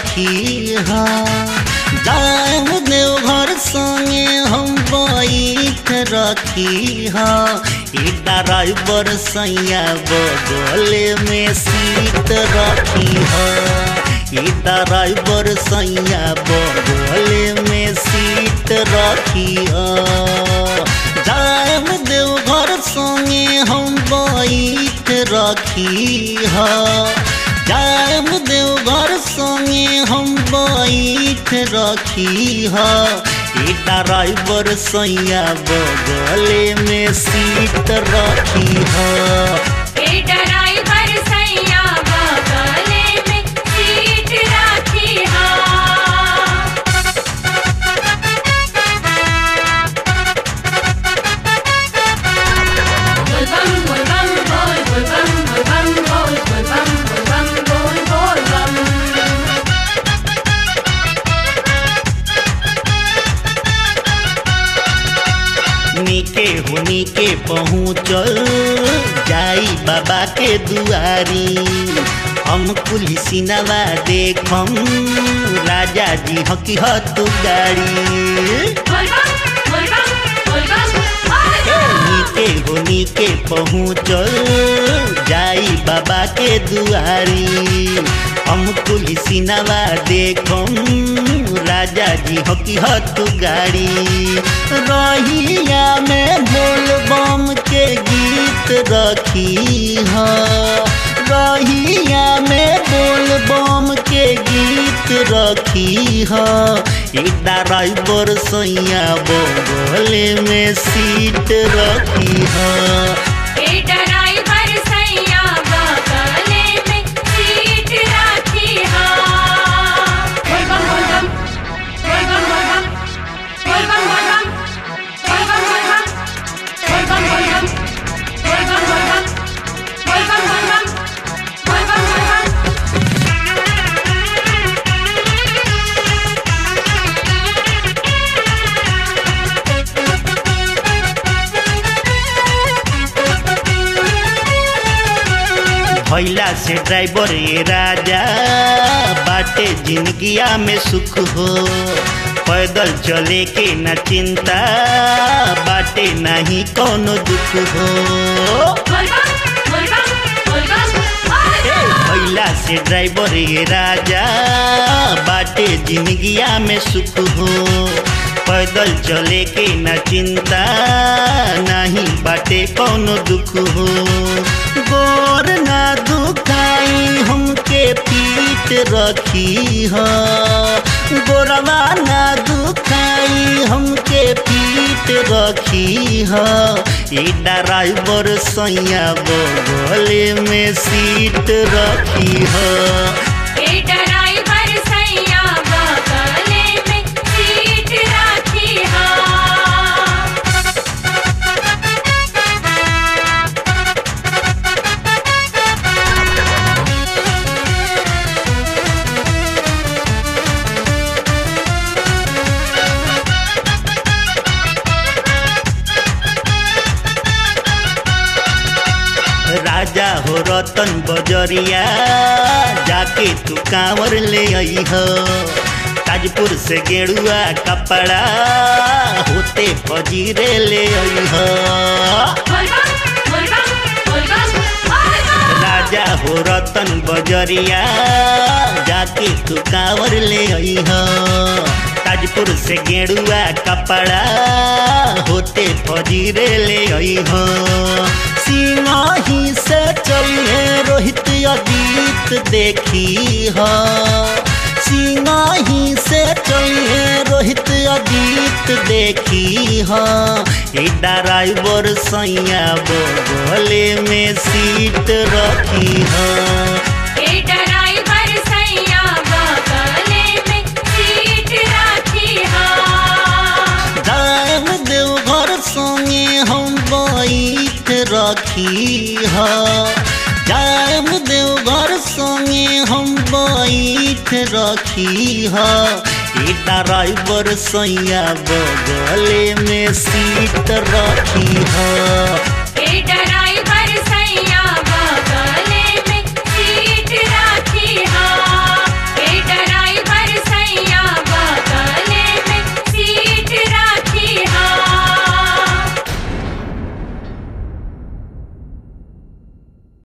रखी हा जाम देवघर संगे हम बैठ रखी हा ई ड्राइवर सैया बगले में सीट रखी हा ई ड्राइवर सैया बगले में सीट रखी हा जाम देवघर संगे हम बैठ रखी हा जाम देवघर संगे हम बैठ रखी हा ई ड्राइवर सैया बगले में सीट रखी हा ए ड्राइवर सैया बगले में सीट राखी हा बोल बम बोल बम बोल बोल बम बोल बम बोल बोल बम बोल बम बोल बोल बम नीके हो नीके पहुँचल जाई बाबा के दुआरी हम कुली सिनवा देखम राजा जी हकी हत गाड़ी बोल बम बोल बम बोल बम बोल बम नीके हो नीके पहुँचल जाई बाबा के दुआरी हम कुली सिनवा देखम राजा जी हकी हत गाड़ी रहिया में बोल बम के गीत रखी हा रहिया में बोल बम के गीत रखी हा ई ड्राइवर सैया बगले में सीट रखी हा ए ड्राइवर सैया बगले में सीट राखी हा बोल बम बोल बम बोल बम बोल बम बोल बम बोल बम बोल बम बोल बम बोल बम बोल बम बोल बम बोल बम बोल बम बोल बम बोल बम भैला से ड्राइवर ये राजा बाटे जिंदगिया में सुख हो पैदल चले के न चिंता बाटे नहीं कोनो दुख हो बोल बम बोल बम बोल बम बोल बम भैला से ड्राइवर ये राजा बाटे जिंदगिया में सुख हो पैदल चले के न चिंता नहीं बाटे कोनो दुख हो गोर ना दुखाई हमके पीट रखी हा गोरवा ना दुखाई हमके पीट रखी हा ई ड्राइवर सैया बगले में सीट रखी हा ए ड्राइवर सैया बगले में सीट राखी हा राजा हो रतन बजरिया जाके तू कांवर ले आई हो ताजपुर से गेरुआ कपड़ा होते फजीरे ले आई हो बोल बम बोल बम बोल बम बोल बम राजा हो रतन बजरिया जाके तू कांवर ले आई हो ताजपुर से गेरुआ कपड़ा होते फजीरे ले आई हो सिंगाही से चलिए रोहित अजीत देखी हो सिंगाही से चलिए रोहित अजीत देखी हो ई ड्राइवर सैया बगले में सीट रखी हो ए ड्राइवर सैया बगले में सीट राखी हा जाम देवघर संगे हम बैठ रखी हा जाम देवघर संगे हम बैठ रखी हा ई ड्राइवर सैया बगले में सीट रखी हा ए ड्राइवर